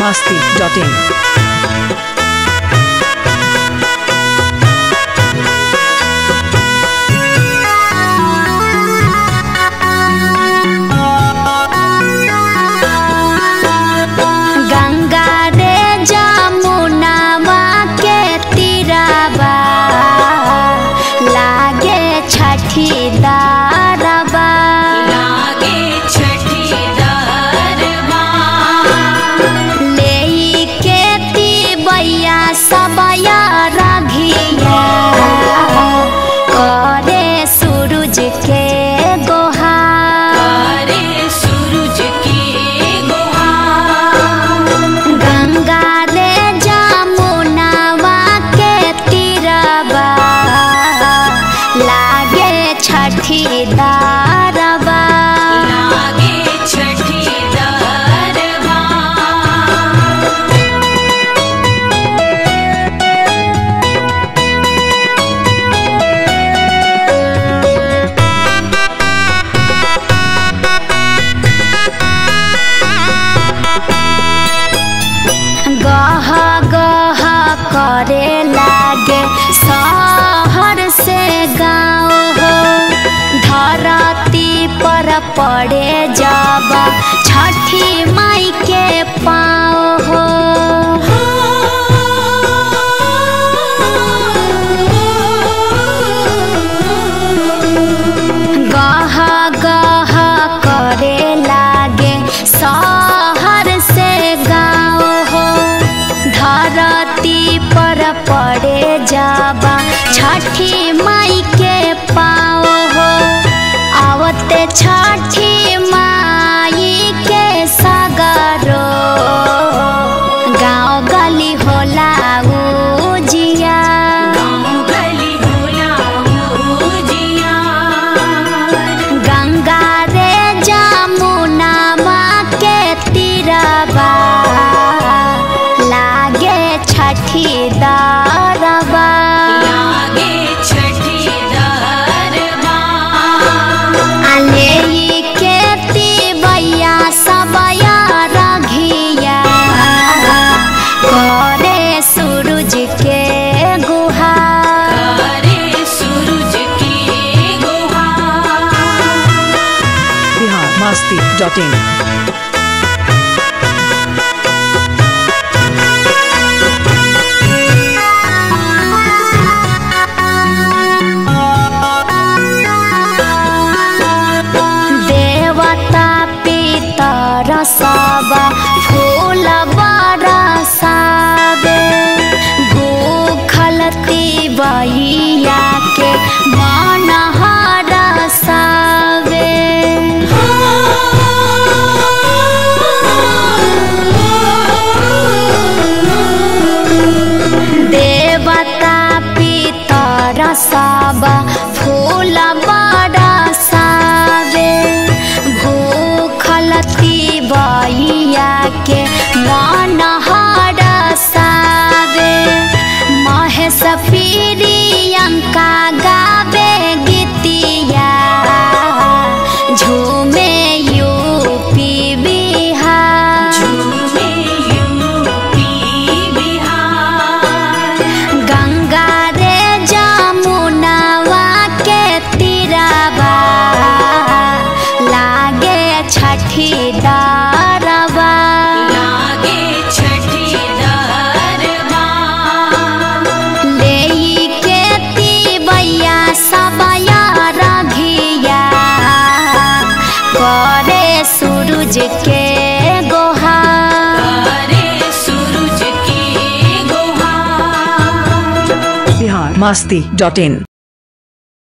masti.in. Ganga रे जमुनावा के तीरवा लागे छठी दारवा लागे छठी दरबा लेई के तिबैया सबया रघिया करे सूरज के गोहा करे सूरज की गुहा गंगा रे जमुनावा के तीरवा लागे छठी दारवा लागे छठी दरबा गह गह करे लागे शहर से गाँव हो धरती पर पड़े जब छठी माई के पाँव हो गह गह करे लागे शहर से गाँव हो धरती पर पड़े जाबा छठी माई के पाँव हो आवते छठी माई के सगरो गाँव गली होला उजिया गाँव गली होला उजिया गंगा रे जमुना माँ के तीरवा लागे छठी दारवा लागे छठी दरबा अले के तिबैया सबया रघिया करे सूरज के गुहा करे सूरज की गुहा Bihar masti.in. देवता पितर सब फूल बरसावे भूखल तिबैया के मन हरसावे देवता पितर सब फूल बरसावे भूखल तिबैया के मन हरसावे महेश प्रियंका गावे गीतिया झूमे यूपी बिहार झूमे यूपी बिहार गंगा रे जमुनावा के तीरवा लागे छठी दारवा लागे छठी दरबा लेई के तिबैया सबया रघिया करे सूरज के गोहा करे सूरज की गुहा Bihar masti.in.